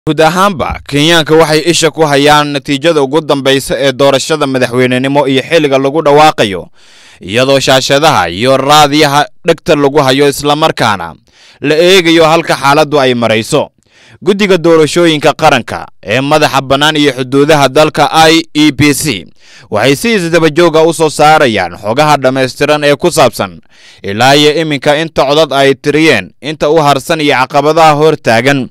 guud ahaanba kenyaanka waxay isha ku hayaan natiijada ugu dambaysa ee doorashada madaxweynenimo iyo xilliga lagu dhawaaqayo iyadoo shaashadaha iyo raadiyaha dhegta lagu hayo islamarkaana la eegayo halka xaaladdu ay marayso guddiga doorashooyinka qaranka ee madaxa bannaan iyo xuduudaha dalka i e b c waxay si isdabajooga u soo saarayaan xogaha dhammaystiran ee ku saabsan ilaa iyo iminka inta codad ay tiriyeen inta u harsan iyo caqabadaha hor taagan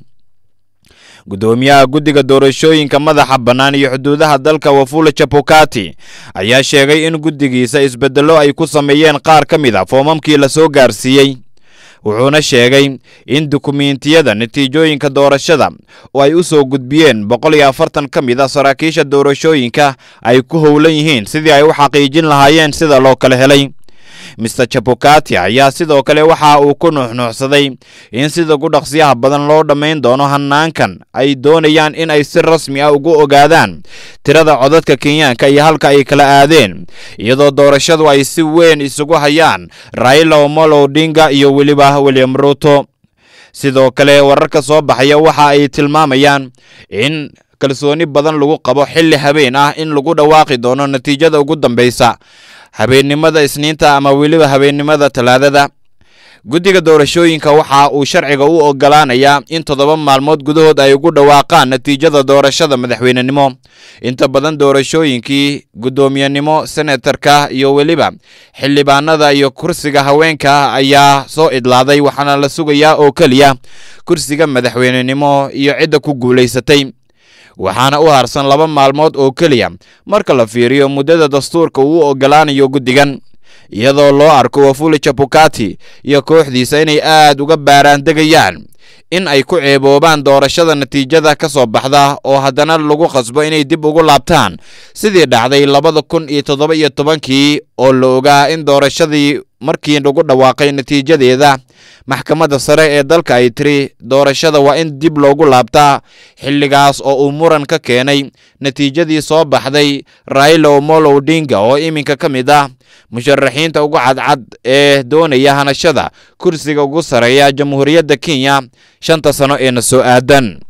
guddoomiyaha guddiga doorashooyinka madaxa bannaan iyo xuduudaha dalka wafula chapokati ayaa sheegay in guddigiisa isbeddello ay ku sameeyeen qaar ka mid a foomamkii la soo gaarsiiyey wuxuuna sheegay in dukumiintiyada natiijooyinka doorashada oo ay u soo gudbiyeen boqol iyo afartan ka mid a saraakiisha doorashooyinka ay ku howlan yihiin sidii ay u xaqiijin lahaayeen sida loo kala helay mister chapokati ayaa sidoo kale waxa uu ku nuuxnuuxsaday in sida ugu dhaqsiyaha badan loo dhammayn doono hanaankan ay doonayaan in ay si rasmi ah ugu ogaadaan tirada codadka kenyaanka iyo halka ay kala aadeen iyadoo doorashadu ay si weyn isugu hayaan raila omolo odinga iyo weliba william ruto sidoo kale wararka soo baxaya waxa ay tilmaamayaan in kalsooni badan lagu qabo xilli habeen ah in lagu dhawaaqi doono natiijada ugu dambeysa habeennimada isniinta ama weliba habeennimada talaadada guddiga doorashooyinka waxa uu sharciga u ogolaanayaa in toddoba maalmood gudahood ay ugu dhawaaqaan natiijada doorashada madaxweynenimo inta badan doorashooyinkii guddoomiyenimo senatarka iyo weliba xildhibaanada iyo kursiga haweenka ayaa soo idlaaday waxaana la sugayaa oo keliya kursiga madaxweynenimo iyo cidda ku guulaysatay waxaana u harsan laba maalmood oo keliya marka la fiiriyo muddada dastuurka uu ogolaanayo guddigan iyadoo loo arko wafuli chapokati iyo kooxdiisa inay aad uga baaraandegayaan in ay ku ceeboobaan doorashada natiijada ka soo baxda oo haddana lagu qasbo inay dib ugu laabtaan sidii dhacday labada kun iyo toddoba iyo tobankii oo la ogaa in doorashadii markii lagu dhawaaqay natiijadeeda maxkamadda sare ee dalka ay tiri doorashada waa in dib loogu laabtaa xilligaas oo uu muran ka keenay natiijadii soo baxday raila omolo odinga oo iminka ka mid ah musharaxiinta ugu cadcad ee doonaya hanashada kursiga ugu sareeya jamhuuriyadda kenya shanta sano ee na soo aadan